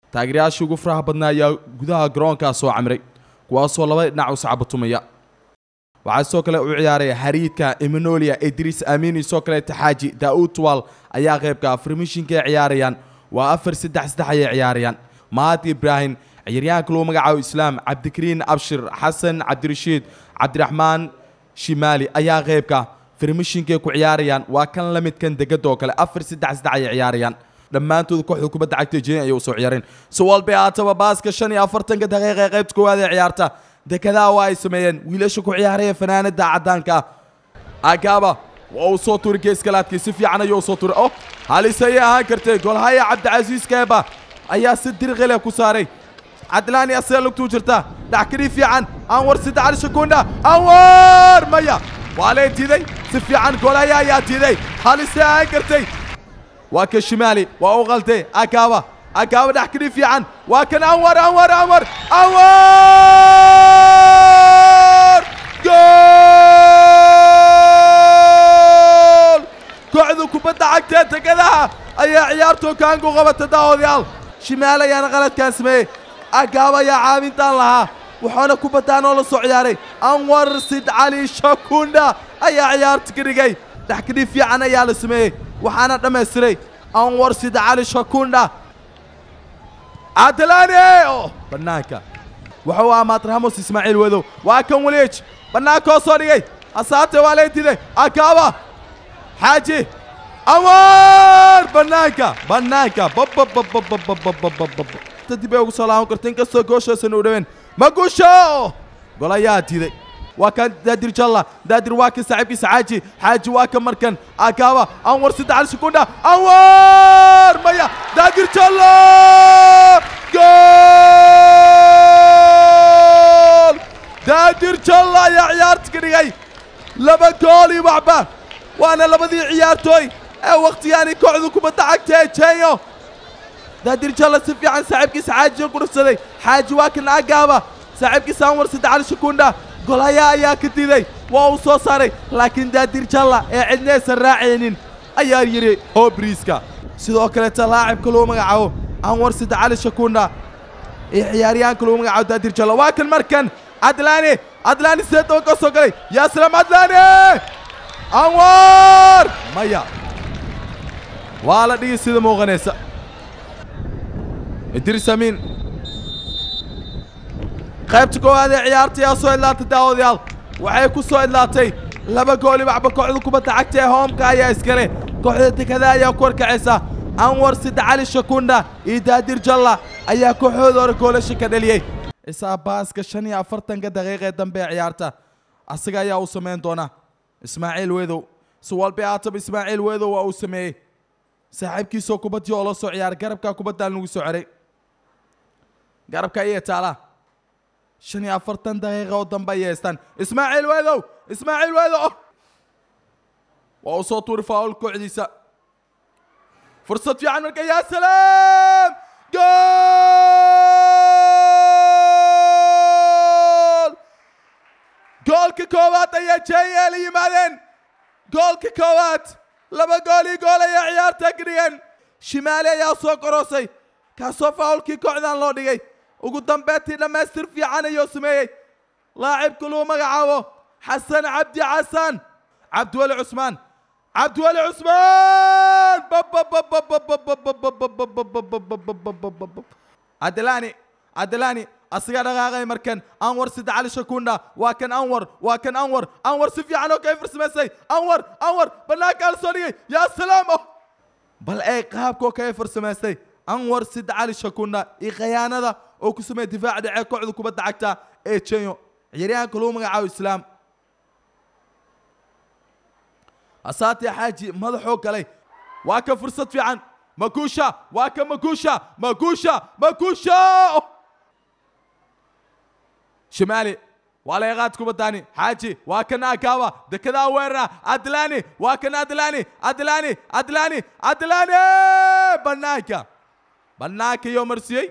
taageerayaashii ugu faraha badnaa ayaa gudaha garoonkaa soo camray kuwaasoo labada dhinac u sacbatumaya waxaa sidoo kale u ciyaaraya hariidka eminolia idriis aamini sidoo kale taxaaji daa'uud tuwal ayaa qaybka farmishinka ay ciyaarayaan waa afar saddex saddex ayay ciyaarayaan mahad ibraahim ciyaaryahanka lagu magacaabo islaam cabdikariin abshir xasan cabdirashiid cabdiraxmaan shimaali ayaa qaybka farmishinkay ku ciyaarayaan waa kan la midkan degada oo kale afar saddex saddex ayay ciyaarayaan dhammaantood kooxda kubadda cagta jeen ayay usoo ciyaareen si walba haataba baaska shan iyo afartanka daqiiqa ee qaybta koowaad ee ciyaarta dekedaha waa ay sameeyeen wiilasha ku ciyaaraya fanaanada caddaanka ah agaaba waa uu soo turi geeskalaadkii si fiican ayuu soo turi oh halis ayay ahaan kartay golhaya cabdicasiis keeba ayaa si dirqile ku saaray cadlaani asee lugtuu jirta dhaxkadii fiican anwar saddex cali shakunda anwar maya waa lee tiiday si fiican golhaya ayaa tiiday halisay ahaan kartay waa ka shimaali waa u qaltay akaaba akaaba dhaxkadii fiican waa kan anwar anwar anwar anwar gool kooxda kubadda cagtee tegadaha ayaa ciyaartoo kaangu qabata daawadayaal shimaal ayaana qaladkan sameeyey agaaba ayaa caawintaan lahaa waxaana kubaddaan oo la soo ciyaaray anwar sid cali shakunda ayaa ciyaarta ka dhigay dhaxkadii fiican ayaa la sameeyey waxaana dhammaystiray anwar sid cali shakunda cadalaane oo bannaanka wuxuu ahaa maatrahamos ismaaciil wadow waa kan waliij bannaankaoo soo dhigay hasaate waa leentiday akaaba xaaji anwar bannaanka bannaanka dib ay ugu soo laaban karta inkastoo gooshoosan u dhaween magusho gol ayaa diiday waa kan daadir jalla daadir waa kan saaxiibkiisa xaaji xaaji waa kan markan akaaba anwar saddex sekunda anwar maya daadir jalla gool daadir jalla ayaa ciyaarta ka dhigay laba gool iyo waxba waana labadii ciyaartooy ee wakhtiyaani kooxda kubadda cagta ee jenyo daadir jalla si fiican saaxiibkiisa xaajiga ku dhufsaday xaaji waa kan agaaba saaxiibkiisa anwar saddex cali sekunda golhayaa ayaa ka diiday waa uu soo saaray laakiin daadir jalla ee cidnaysan raacaynin ayaa yidhi hoobriiska sidoo kaleeta laacibka lagu magacaabo anwar saddex cali shakunda iyo ciyaaryahanka lagu magacaabo daadir jalla waa kan markan cadlaani cadlaani sidee daba ka soo galay yaa salaam cadlaani anwar maya waa la dhigi sida muuqanaysa idris amiin qaybta koowaad ee ciyaarta ayaa soo idlaatay daawadayaal waxay ku soo idlaatay laba gooli waxba kooxda kubadda cagta ee hoomka ayaa iskale kooxda dekada ayaa ku warkacaysa anwar sida cali shakunda iyo daadir jalla ayaa kooxooda hore goolasha ka dhaliyey isaa baaska shan iyo afartanka daqiiqa ee dambe ee ciyaarta asaga ayaa u samayn doona ismaaciil wedow si walba haataba ismaaciil wedow waa uu sameeyey saaxiibkiisoo kubaddii oo la soo ciyaaray garabkaa kubaddaan lagu soo ceray garabka ayay taalaa shan iyo afartan daqiiqa oo dambe ayay haystaan ismaaciil wedow ismaaciil wedow waa uu soo tuuri faawul kooxdiisa fursad fiican marka yaa salaam gool goolka koowaad ayaa jeyel yimaadeen goolka koowaad laba gool iyo gool ayaa ciyaarta ka dhigeen shimaali ayaa soo koroosay kaasoo faawulkii kooxdan loo dhigay ugu dambeyntii dhammaystir fiican ayuu sameeyey laacibka lagu magacaabo xasan cabdi xasan cabdiweli cusmaan cabdiweli cusmaan cadalaani cadalaani asigaa dhaqaaqay markan anwar sida cali shakunda waa kan anwar waa kan anwar anwar si fiican oo kay farsamaysay anwar anwar bannaankaa la soo dhigay yaa salaam oh bal ee qaabkoo kay farsamaystay anwar sida cali shakunda iyo khayaanada oo ku sameeyay difaaca dhacee kooxda kubadda cagta ee jenyo ciyaaryahanka lagu magacaabo islaam asaati xaaji madaxoo galay waa ka fursad fiican makusha waa ka makusha makusha makusha shimaali waa laga qaad kubadaani xaaji waa kan akaaba dekedaa weerara adlaani waa kan adlaani adlaani adlaani adlaani bannaanka bannaanka iyo marsiyey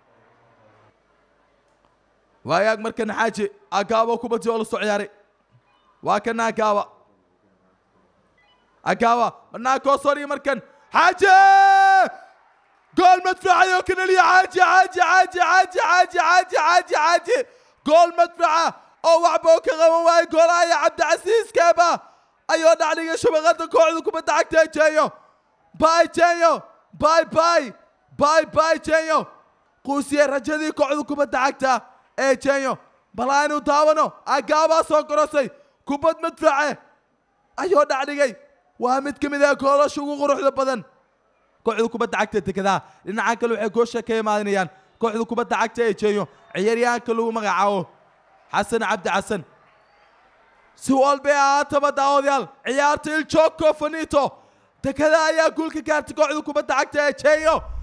waayaag markan xaaji akaaba kubadii oo la soo ciyaaray waa kan akaaba akaaba bannaanka oo soo dhigi markan xaaji gool madfaca oo ka dhaliya xaaji xaaji xaaji xaaji xaaji xaaji xaaji xaaji gool madfaca oo waxba oo ka qaban waayo goolahaya cabdicasiis keeba ayuu dhacdhiga shabaqada kooxda kubadda cagta ee jeeyo bay jeeyo bay bay bay bay jeeyo quusiye rajadii kooxda kubadda cagta ee jeeyo bal aynu daawano agaabaa soo korosay kubad madface ayuu dhacdhigay waa mid ka mid ah goolasha ugu quruxda badan kooxda kubadda cagta dekedaa dhinacan kale waxay goosha ka imaanayaan kooxda kubadda cagta ee jeeyo ciyaaryahanka lagu magacaabo xasan cabdi xasan si walbay ahaataba daawadayaal ciyaarta il joko fanito dekada ayaa guulka gaartay kooxda kubadda cagta ee jeeyo